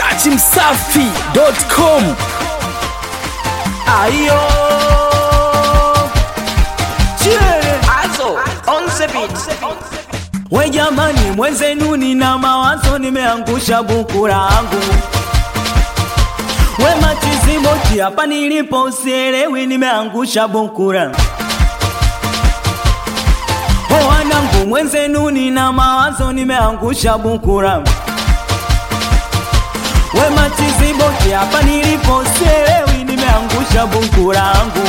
dachimsafi.com Ayo Chile Also, on the beat. We jamani mwenzenu nina mawazo nimeangusha buku langu We machiziboti hapa nilipo usielewi nimeangusha buku langu O wanangu mwenzenu nina mawazo nimeangusha buku langu We machiziboti hapa nilipo usielewi nimeangusha buku langu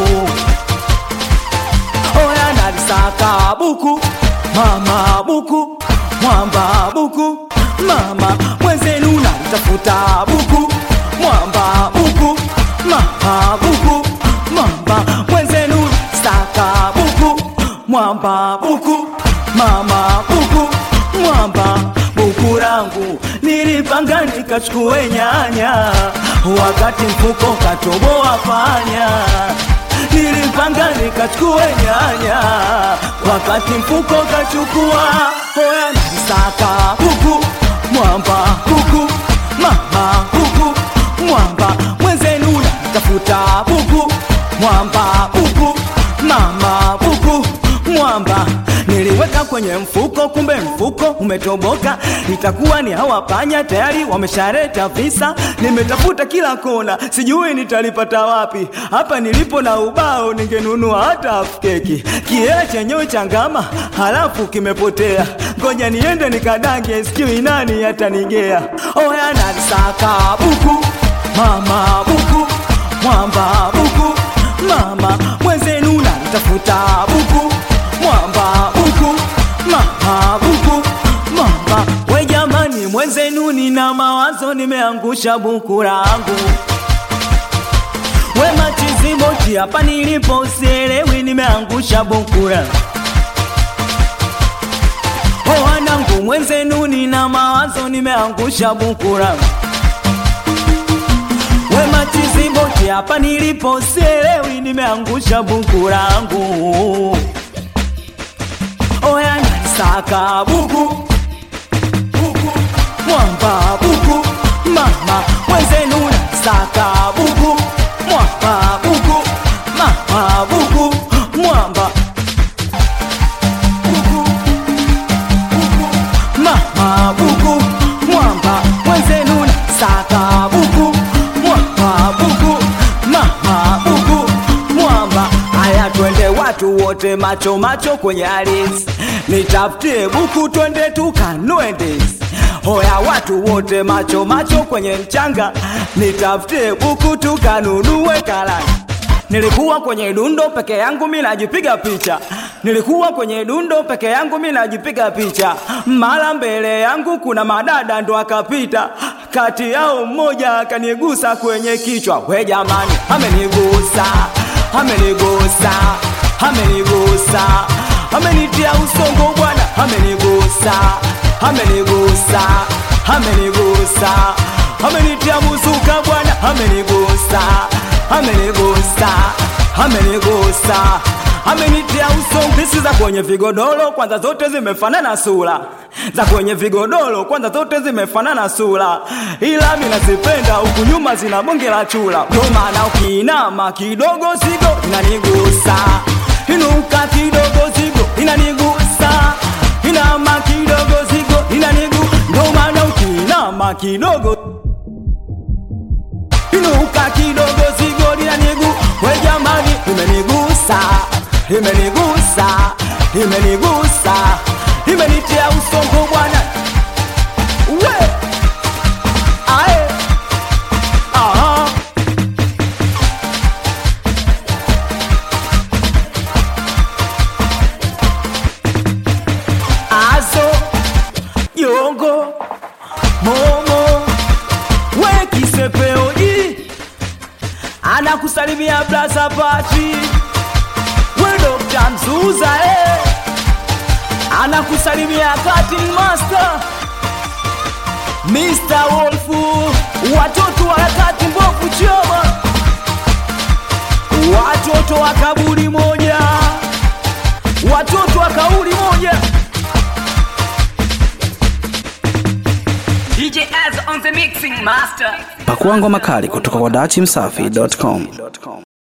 Oya nalisaka buku mama buku mwamba buku mama mwenzenu nalitafuta buku mwamba buku mama buku mwamba mwenzenu saka buku mwamba buku mama buku mwamba buku langu nilipanga nikachukue nyanya wakati mfuko katoboa panya nilipanga nikachukue nyanya wakati mfuko kachukua hoya nisaka kuku mwamba kuku mama kuku mwamba mwenzenu natafuta kuku mwamba kuku mama kuku mwamba niliweka kwenye mfuko kumbe mfuko umetoboka itakuwa ni hawa panya tayari wameshareta visa nimetafuta kila kona sijui nitalipata wapi hapa nilipo na ubao ningenunua hata half keki kiela chenyewe changama halafu kimepotea ngoja niende nikadange sijui nani atanigea oya nalisaka buku mama buku mwamba buku mama mwenzenu nalitafuta buku mwamba buku mama buku mama we jamani mwenzenu nina mawazo nimeangusha buku langu we machiziboti hapa nilipo usielewi nimeangusha buku langu o wanangu mwenzenu nina mawazo nimeangusha buku langu we machiziboti hapa nilipo sielewi nimeangusha buku langu oya nalisaka buku buku mwamba buku mama mwenzenu nalisaka buku mwamba buku mama buku mwamba buku buku mama buku mwamba mwenzenu nalisaka buku mwamba buku mama buku mwamba haya twende watu wote macho macho kwenye aris nitafutie buku twende tukanue ndizi hoya watu wote macho macho kwenye mchanga nitafutie buku tukanunue karanga Nilikuwa kwenye dundo peke yangu mi najipiga picha, nilikuwa kwenye dundo peke yangu mi najipiga picha. Mara mbele yangu kuna madada ndo akapita, kati yao mmoja akanigusa kwenye kichwa. We jamani, amenigusa, amenigusa, amenigusa, amenitia usongo bwana, amenigusa, amenigusa, amenigusa, amenitia muzuka bwana, amenigusa amenigusa amenigusa amenitia usongisi za kwenye vigodoro kwanza zote zimefanana sura za kwenye vigodoro kwanza zote zimefanana sura ila mi nazipenda huku nyuma zina bonge la chula ndo maana ukiinama kidogo zigo inanigusa inuka kidogo zigo inanigusa inama kidogo zigo inanigu ndo maana ukiinama kidogo inuka kidogo zigo linanigu we jamani imenigusa imenigusa imenigusa imenitia usongo bwana we ae aha azo yongo momo we kisepeoji anakusalimia blaza pati we dokta mzuza eh. anakusalimia cutting master Mr. Wolfu watoto wa harakati mbovu choma watoto wa kaburi moja watoto wa kauli moja DJ Az on the mixing master. Pakua ngoma kali kutoka kwa dachimsafi.com.